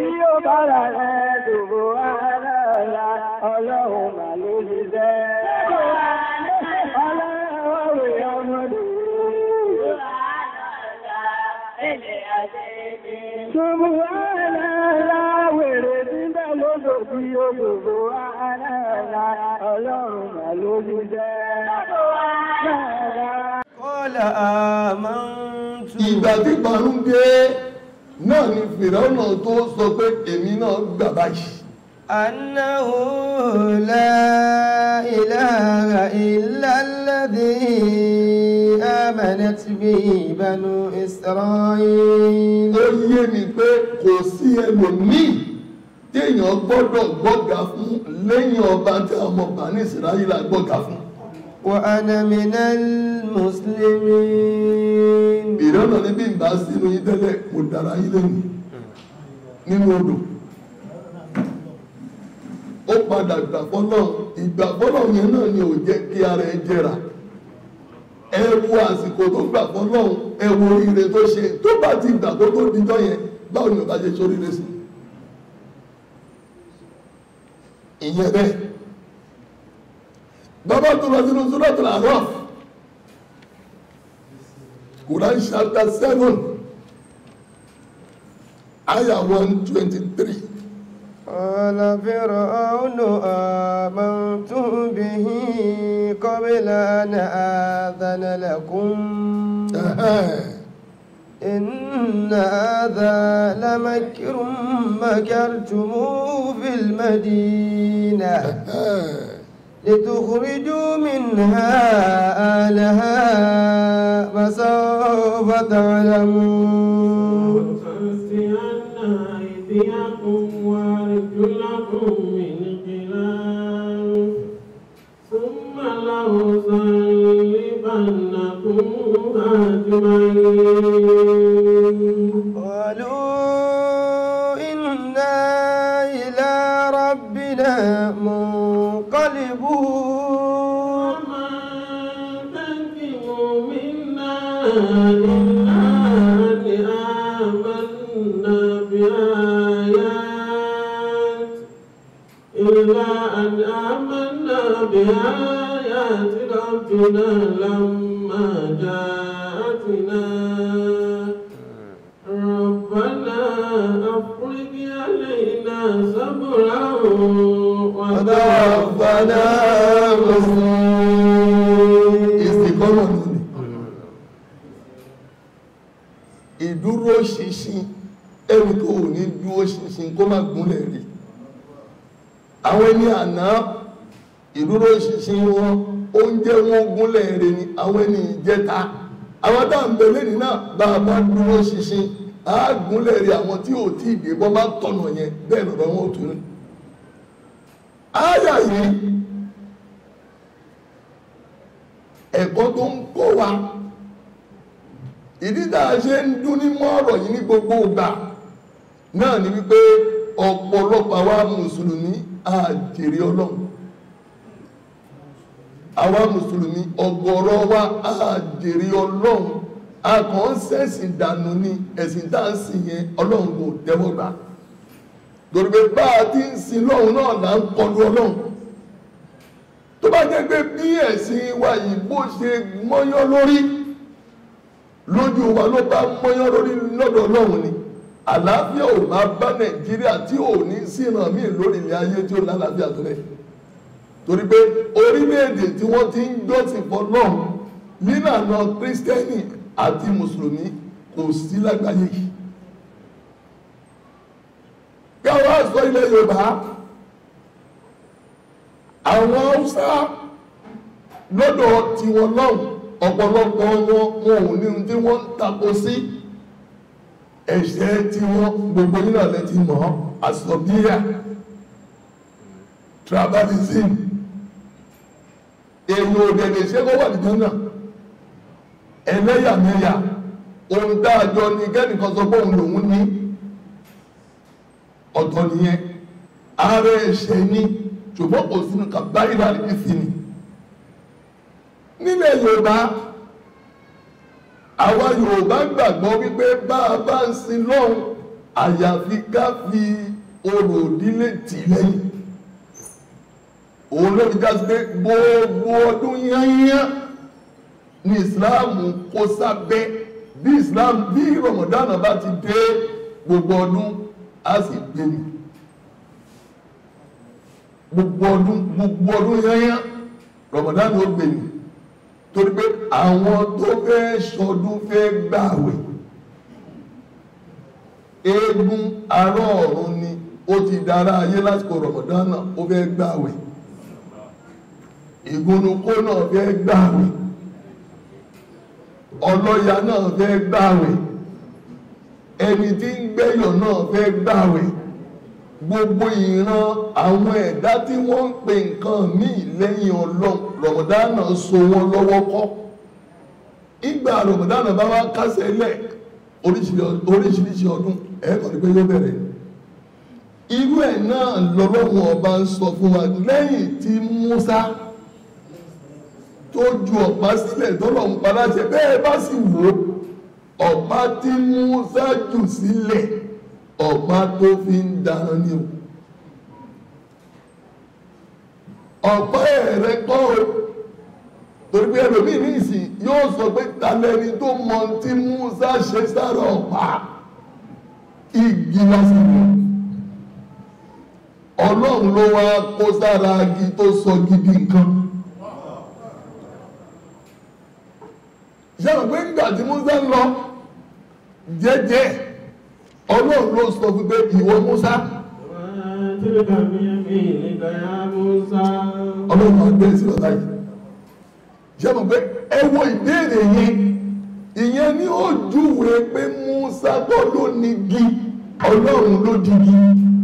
tí ó bára rẹ̀ dùbò aláàlá ọlọ́run mà ló ti jẹ́. Ọlọ́run wẹ̀ ọmọdé. Dùbò aláàlá wèrè tí ń bẹ lódò tí ó dùbò aláàlá ọlọ́run mà ló ti jẹ́. Qala amantu. ìgbà tí parun dé náà ni fìrọ́nà tó sọ pé èmi náà gbà báyìí أنه لا إله إلا الذي آمنت به بنو إسرائيل ó yé mi pé kò sí ẹlòmíì téèyàn gbọ́dọ̀ gbọ́gà fún lẹ́yìn ọba tí àwọn ọba ní ìsìráyìlá gbọ́gà fún وأنا من المسلمين fìrọ́nà ní bí n bá sínú yín tẹ́lẹ̀ kò dára yín lẹ́nu nínú odò ó padà gbà fọ́lọ́ ìgbà fọ́lọ́ yẹn náà ni ò jẹ́ kí ara ẹ jẹrà ẹ wo àsìkò tó gbà fọ́lọ́ ẹ wo oríire tó ṣe tó bá ti gbà kó tó dijọ́ yẹn báwo ni ọba ṣe sóríire sí ìyẹn bẹ́ẹ̀ bàbá tó lọ sínú Suratul A'raf Quran chapter seven ayah one twenty three. قال فرعون آمنت به قبل أن آذن لكم إن هذا لمكر مكرتموه في المدينة لتخرجوا منها أهلها فسوف تعلمون وَلَتَأْتِيَنَّ أَيْدِيَكُمْ وَأَرْجُلَكُم مِّنْ خِلَافٍ ثُمَّ لَأُصَلِّبَنَّكُمْ أَجْمَعِينَ قالوا إنا إلى ربنا منقلبون وما تنكروا منا إلا أن آمنا بآيات إلا أن آمنا بآيات ربنا لما جاءتنا ربنا أفرج علينا صبرا وتوفنا مسلمين ìsìnkọ́nà lónìí ìdúró ṣinṣin ẹni tó ò ní dúró ṣinṣin kó má gúnlẹ̀ rí àwọn ẹni àná ìdúró ṣinṣin wọn oúnjẹ wọn gúnlẹ̀ rí ni àwọn ẹni ìjẹta àwọn tá à ń bẹ lẹ́ni náà bá a bá dúró ṣinṣin á gúnlẹ̀ rí àwọn tí ò tí ì dé bọ́ bá tọ̀nà yẹn bẹ́ẹ̀ lọ́rọ̀ wọn ò tún ní. áyà yìí ẹ̀kọ́ tó ń kọ́ wa ìdí tá a ṣe ń dún ní mọ́ ọ̀rọ̀ yìí ní gbogbo ìgbà náà ni wípé ọ̀pọ̀lọpọ̀ àwa mùsùlùmí àjèrè ọlọ́run àwa mùsùlùmí ọ̀gọ̀rọ̀ wa àjèrè ọlọ́run akọ̀ọ́sẹ̀sìn dànù ni ẹ̀sìn tá à ń sìn yẹn ọlọ́run kò tẹ́wọ́ gbà torí pé bá a ti ń sin lọ́run náà là ń kọlu ọlọ́run tó bá jẹ́ pé bí ẹ̀sìn wa yìí bó ṣe mọ́yán lórí lójú wa ló bá mọ́yán lórí lọ́dọ̀ ọlọ́run ni àlàáfíà ò bá bá nàìjíríà tí ò ní sínà míì lórí ilẹ̀ ayé tí ó lálàáfíà tó lẹ̀ torí pé orílẹ̀-èdè tí wọ́n ti ń jọ́sìn fọlọ́run nílànà kírísítẹ́nì àti mùsùlùmí kò sí lágbàáyé yìí káwá sọ ilẹ̀ yorùbá àwọn haúsá lọ́dọ̀ tiwọn lọ́hùn ọ̀pọ̀lọpọ̀ wọn wọn ò ní ohun tí wọ́n ń tako sí ẹ̀ṣẹ̀ tí wọ́n gbogbo nínú ọ̀lẹ́ ti mọ̀ àsọ̀bíyà tribalism èyí òdẹ̀dẹ̀ ṣé kó wà nìkan náà ẹlẹ́yàmẹ̀yà ohun dáadọ́ ni kẹ́nìkan sọ pé òun lòun ní ọ̀tọ̀ nìyẹn ààrẹ ẹ̀ṣẹ̀ ní ṣùgbọ́n kò sínú kàbáyé láti fi sí ni nílẹ̀ yorùbá àwa yorùbá gbàgbọ́ wípé bá a bá ń sin lọ́hùn àyàfi ká fi orò ìdílé tì lẹ́yìn òun ló fi já sí pé gbogbo ọdún yányán ní ìsìláàmù kó sábẹ́ bí ìsìláàmù bí rọmọdánà bá ti dé gbogbo ọdún á sì gbé mi gbogbo ọdún gbogbo ọdún yányán rọmọdánà ó gbé mi torí pé àwọn tó fẹ́ ṣọdún fẹ́ gbààwẹ̀ eégún ará ọ̀run ni ó ti dára ayé lásìkò rọmọdánà ó fẹ́ gbààwẹ̀ ìgúnnukó náà fẹ́ gbààwẹ̀ ọlọ́ya náà fẹ́ gbààwẹ̀ ẹni tí ń gbẹ́yọ̀ náà fẹ́ gbààwẹ̀ gbogbo ìran àwọn ẹ̀dá tí wọ́n ń pe nǹkan míì lẹ́yìn ọlọ́run rọ̀mọ̀dánà so wọn lọ́wọ́ kọ́ ìgbà rọ̀mọ̀dánà bá wá kásẹ̀ lẹ̀ oríṣiríṣi ọdún ẹ̀kọ́ ni pé yóò bẹ̀rẹ̀ irú ẹ̀ náà lọ́lọ́run ọba ń sọ fún wa lẹ́yìn tí Músá tó ju ọ̀pá sílẹ̀ tọ́lọ̀ ń paláṣẹ bẹ́ẹ̀ bá sì wò ó ọ̀pá tí Músá jù sílẹ̀ ọ̀pá tó fi ń dáná ní o ọ̀pá ẹ̀rẹ́ kọ́ o torí pé ẹlòmíì ní ìsìn yóò sọ pé talẹ́ni tó mọ tí Músá ṣe sára ọ̀pá igi lásìkò ọlọ́run ló wá kó sára igi tó sọ gidi nǹkan yàrá pé nígbà tí Músá ń lọ jẹ́jẹ́ ọlọ́run ló sọ fún pé ìwọ Músá تلك بيمينك يا موسى ọlọ́run máa gbé sí ọ̀tá yìí yàrá pé ẹ wo ìbéèrè yẹn ìyẹn ni ó júwe pé Músá kọ́ ló ní igi ọlọ́run ló digi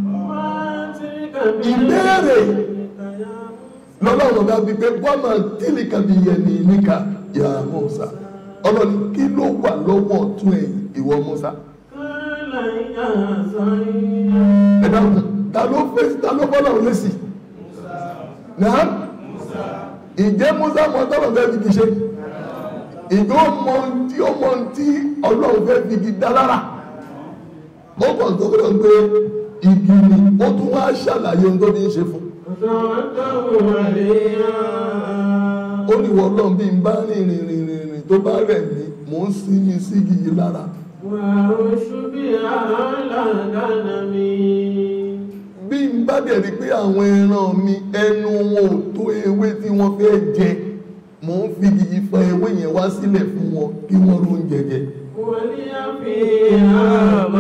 ìbéèrè lọ́lọ́run bá bí pé wọ́n tílíkà bí yẹni níka yà Músá ọlọ́run kí ló wà lọ́wọ́ ọ̀tún ẹ̀yìn ìwọ Músá قال يا سعيد ẹ̀dá ta ló fèsì ta ló bọ́lá òun lẹ́sì náà ìjẹ́ Músá mọ tọ́lọ̀ fẹ́ fi kì í ṣe ìjọ mọ tí ó mọ tí ọlọ́run fẹ́ fi kì í dá lára ó kàn tó kọ́ pé igi ni ó tún wá ṣàlàyé ohun tó fi ń ṣe fún فتوكل عليها ó ní wọ́n lọ́n bí n bá rìn rìn rìn rìn rìn tó bá rẹ̀ mí mò ń sinmi sí yìí lára وأعوش بها على غنمي bí n bá dẹ̀ rí pé àwọn ẹran mi ẹnu wọn ò tó ewé tí wọ́n fẹ́ jẹ mò ń fi yìí fa ewé yẹn wá sílẹ̀ fún wọn kí wọ́n ló ń jẹjẹ. ولي فيها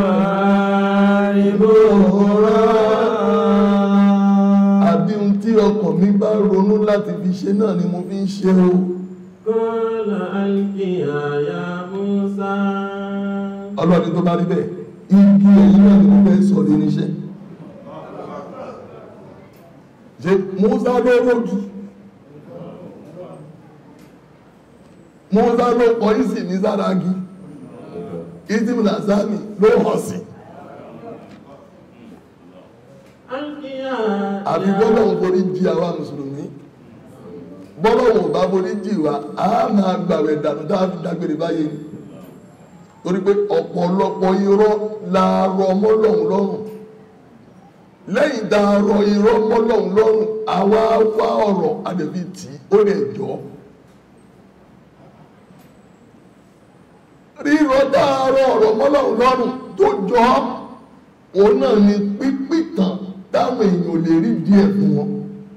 مآرب أخرى àbí ohun tí ọkàn mi bá ronú láti fi ṣe náà ni mo fi ń ṣe o. قال ألقها يا موسى ọlọ́ni tó bá rí bẹ́ẹ̀ igi ẹ̀yìn náà ni mo fẹ́ sọ ní iṣẹ́. ṣe Músá ló rògì Músá ló kọ ìsìn ní sáragi ìsìn làzámi ló hàn sí. ألقها àbí bọ́lọ́hùn forí jì àwa mùsùlùmí bọ́lọ́hùn ò bá forí jì wá a máa gbàwẹ̀ dànù tá a fi dágbére báyé ni torí pé ọ̀pọ̀lọpọ̀ irọ́ la rọ mọ́lọ́hùn lọ́rùn lẹ́yìn tá a rọ irọ́ mọ́lọ́hùn lọ́rùn àwa wá ọ̀rọ̀ àdẹ̀bí tì í ó lè jọ́ rírọ tá a rọ ọ̀rọ̀ mọ́lọ́hùn lọ́rùn tó jọ ọ́ òun náà ni pípìtàn táwọn èèyàn ò lè rí díẹ̀ fún wọn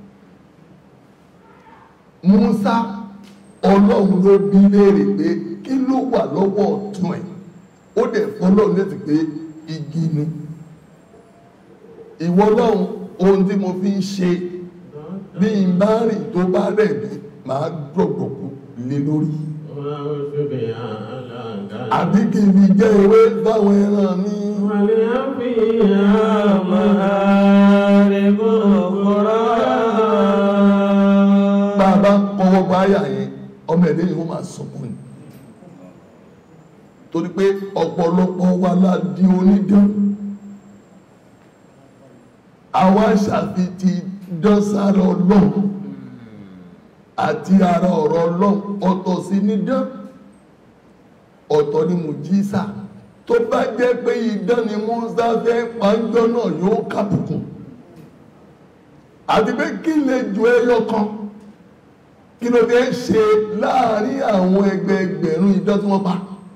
Músá ọlọ́run ló bí léèrè pé kí ló wà lọ́wọ́ ọ̀tún ẹ̀ ó dẹ̀ fọlọ́run létí pé igi ni ìwọ lọ́run ohun tí mo fi ń ṣe bí n bá rìn tó bá rẹ̀ mí màá gbọ̀gbọ̀kú lé lórí وأعوش بها على àbí kí n fi jẹ́ ewé fáwọn ẹran mi. ولي فيها مآرب أخرى bàbá kọwọ́ bá yà yẹn ọmọ ẹ̀dẹ́ yìí ó máa sọkún ni torí pé ọ̀pọ̀lọpọ̀ wa la di onídán àwa ṣàfitì dán sára ọlọ́run àti ara ọ̀rọ̀ ọlọ́run ọ̀tọ̀ sí ní dán ọ̀tọ̀ ni mùjísà tó bá jẹ́ pé idán ni Musa fẹ́ pàjọ́ náà yóò kàbùkù àti pé kí lè ju ẹyọ kan kí ló fẹ́ ṣe láàrin àwọn ẹgbẹẹgbẹ̀rún idán tí wọ́n pa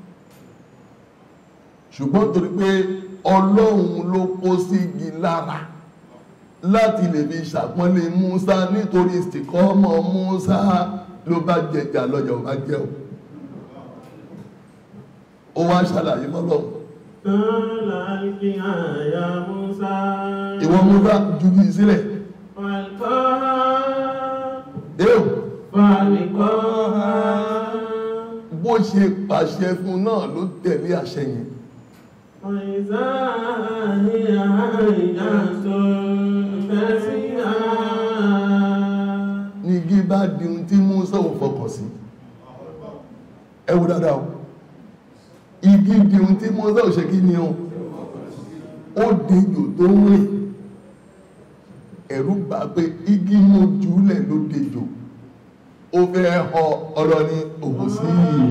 ṣùgbọ́n torí pé ọlọ́run ló kó sí igi lára láti lè fi ṣàpọ́nlé Musa nítorí ìsìnkọ́mọ Musa ló bá jẹjà lọ́jà ò bá jẹ́ o ó wá ṣàlàyé fọ́lọ́run قال ألقها يا موسى ìwọ Musa ju bí sílẹ̀ فألقاها deo فألقاها bó ṣe pàṣẹ fún náà ló tẹ̀lé àṣẹ yẹn فإذا هي حية تسعى ní igi bá di ohun tí Musa ò fọkàn sí ẹ wo dáadáa o igi di ohun tí Musa ò ṣe kí ni o ó dejò tó ń rìn ẹ̀rù bá pé igi mú jùlẹ̀ ló dejò ó fẹ́ họ ọ̀rọ̀ ní òkú sí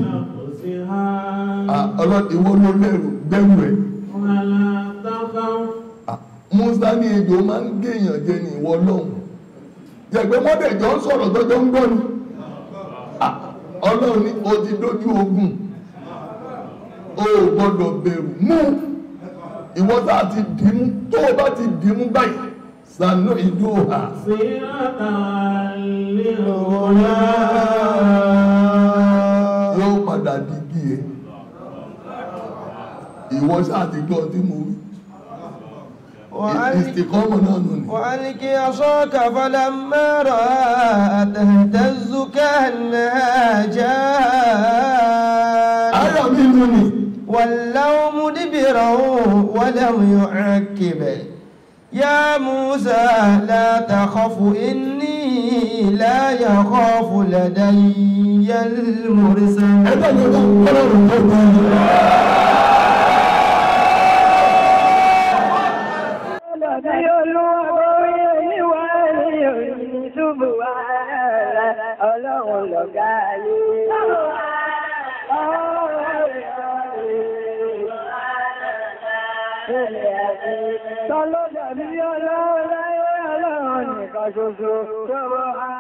ọlọ́dún ìwọ ló lẹ́rù gbẹ́rù ẹ̀ ولا تخف Ah, Musa ní ejò máa ń gèèyàn jẹ ní ìwọ lọ́hùn jẹ̀gbẹ́ mọ́dẹ̀jọ́ ń sọ̀rọ̀ tọ́jọ́ ń gbọ́ ni Ah, ọlọ́run ní o ti dójú ogun o ò gbọ́dọ̀ bẹ̀rù mú ìwọ tá a ti dìímú tó o bá ti dìímú báyìí sànú ìlú òhà سيرة للغلام yóò padà dìgí ẹ ìwọ sáà ti gbọ́ tí mo wí ìsìnkọ́mọ̀ náà nù ní وألق عصاك فلما رأى تهتز كأنها جان ayọ̀ mi nù ní ولوا مدبرا ولم يعقب يا موسى لا تخف إني لا يخاف لدي المرسل ẹgbẹ́ mi bá ọlọ́run tó gbọ́ Bí olúwa bóyá níwá ní òní ṣubú ara ọlọ́run lọ̀gá ayé. Tọ́lọ́dà bí ọlọ́run láyé ọlọ́run nìkan ṣoṣo tó bọ́